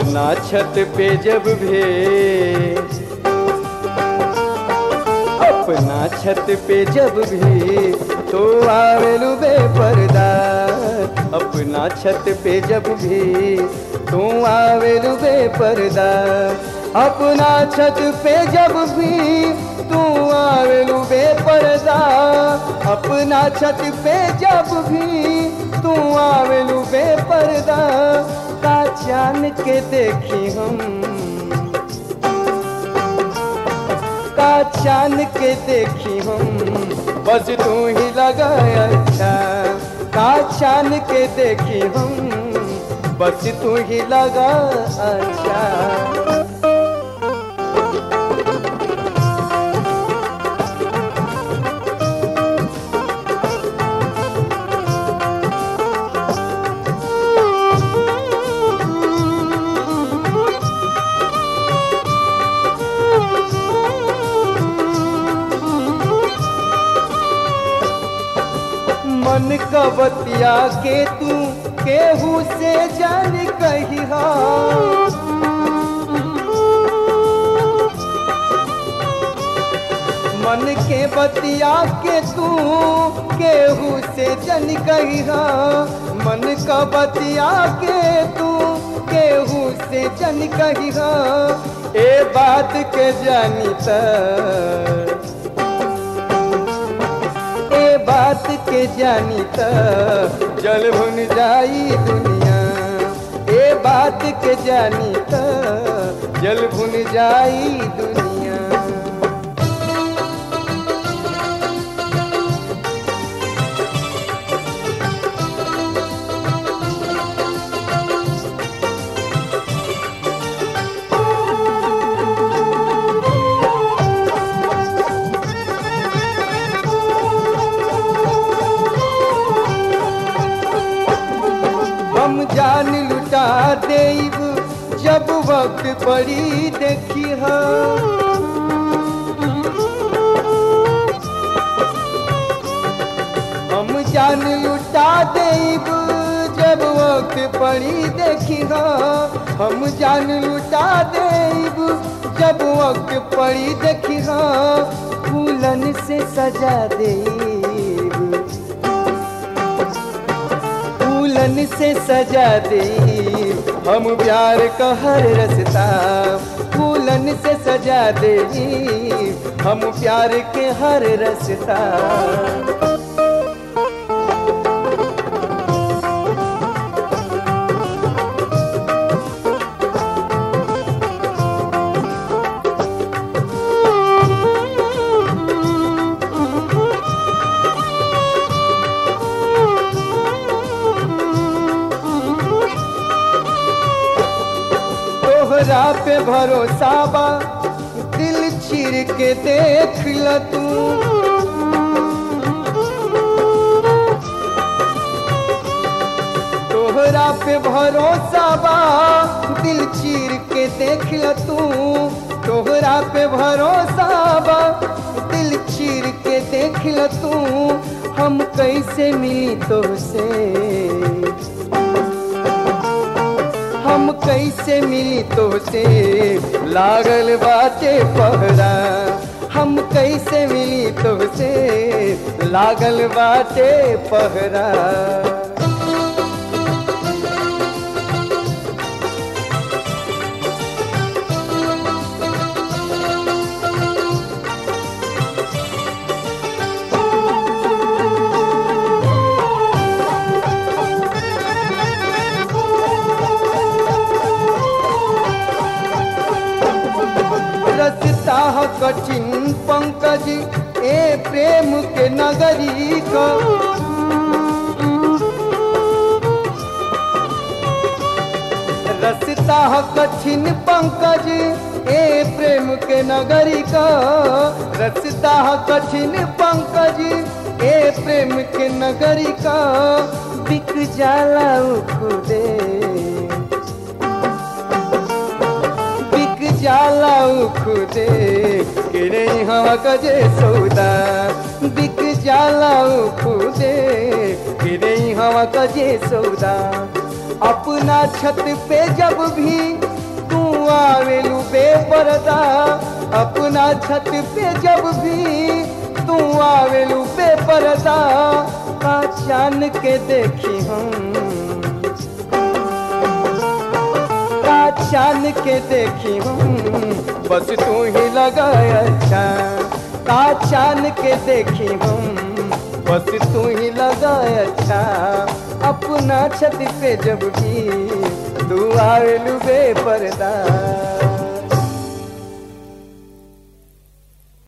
अपना छत पे जब भी अपना छत पे जब भी तो आवेलू बेपर्दा अपना छत पे जब भी तू आवेलू बेपर्दा अपना छत पे जब भी तू आवेलू बेपर्दा अपना छत पे जब भी तू आवेलू बेपर्दा का चान के देखी हम का चान के देखी हम बस तू ही लगा अच्छा का चान के देखी हम बस तू ही लगा अच्छा मन का बतिया के तू केहू से जान कही मन के बतिया के तू केहू से जन कही मन का बतिया के तू केहू से जन कही ए बात के जानी त ए बात के जानी त जल भुन जाई दुनिया ए बात के जानी त जल भुन जाई दुनिया हम जान लुटा देब जब वक्त पड़ी देखी हम जान लुटा देब जब वक्त पड़ी देखी हम जान लुटा देब जब वक्त पड़ी देखी फूलन से सजा देब फूलन से सजा दे हम प्यार का हर रस्ता फूलन से सजा दे हम प्यार के हर रस्ता तोहरा पे भरोसा बा दिल चीर के देख ल तू तोहरा पे भरोसा बा दिल चीर के देख ल तू तोहरा पे भरोसा बा दिल चीर के देख ल तू हम कैसे मिली तोसे हम कैसे मिली तो से लागल बाटे पहरा हम कैसे मिली तो से लागल बाटे पहरा रसता ह कठिन पंकज ए प्रेम के नगरी को रसता ह कठिन पंकज ए प्रेम के नगरी का रसता ह कठिन पंकज ए प्रेम के नगरी का बिक जाला उ खुदे बिक जाला उ खुदे के नहीं हवा कजे सौदा बिक जाला उ खुदे के नहीं हवा कजे सौदा अपना छत पे जब भी आवेलू बेपर्दा अपना छत पे जब भी तू आवेलू बेपर्दा का चान के देखी हम का चान के देखी हम बस तू ही लगा अच्छा का चान के देखी हम बस तू ही लगा अच्छा अपना छत पे जब भी तू आवेलू बेपर्दा